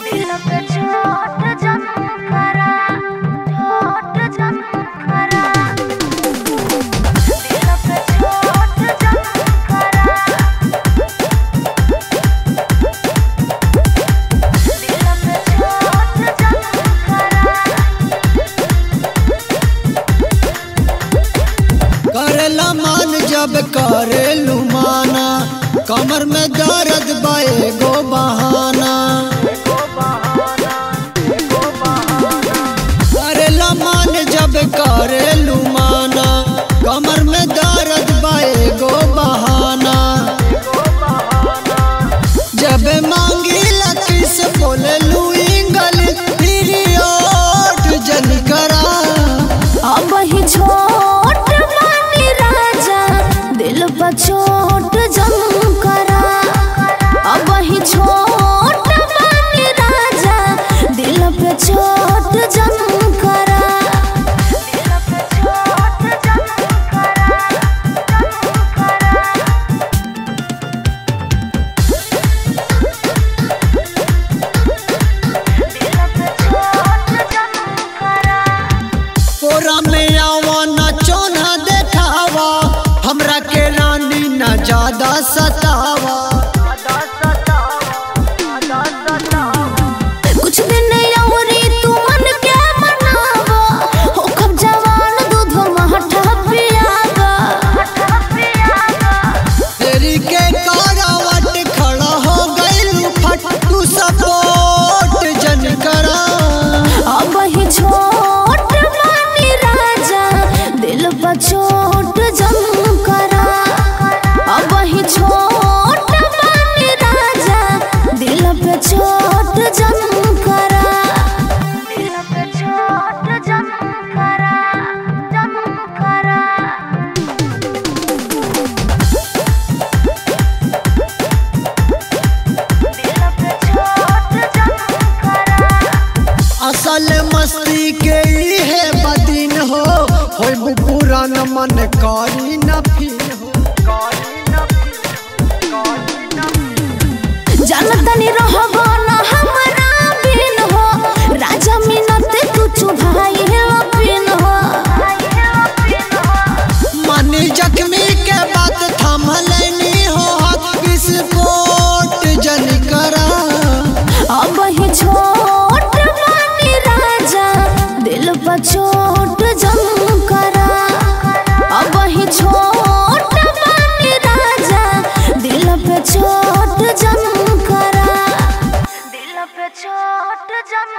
दिल पे चोट जम करा चोट जम करा दिल पे चोट जम करा दिल पे चोट जम करा करेला मान जब करेलू माना कमर में दर्द बाए गो बहाना करेला मान जब करेलू माना कमर में दर्द बाए गो बहाना जब मांगी लकी से बोले लू इंग्लिश पीरियड जन करा अब ही छोट मानी राजा दिल पर चोट जम करा अब ही छोट मानी राजा दिल पे चोट जम करा दिल पे चोट जम करा जम करा दिल पे चोट जम करा कोरा में आवा न चोना देखावा हमरा के रानी न ज्यादा सतावा कुछ दिन औरी तू मन के मनावा हो कब जवान दूध महठा पियावा तेरी के कारावट खड़ा हो गइल फट तू सपोर्ट जन करा अब ही छोट मानी राजा दिल पर चोट जम करा अब ही छोट मानी राजा दिल पे चोट जम करा दिल पे चोट जम करा जम करा दिल पे चोट जम करा असल मस्ती के ई है बदिन हो होय पुरान मन करी न फिर हो जानतनी रहबो न हमरा बिन हो राजा मिनत तू चुभाई है पिन हो मनी जख्मी के बात थाम लेनी हो हाथ विस्फोट जन करा अब ही छोट मानी राजा दिल पर चोट जम करा अब ही छोट मानी राजा दिल पे चोट जम करा दिल पे चोट जम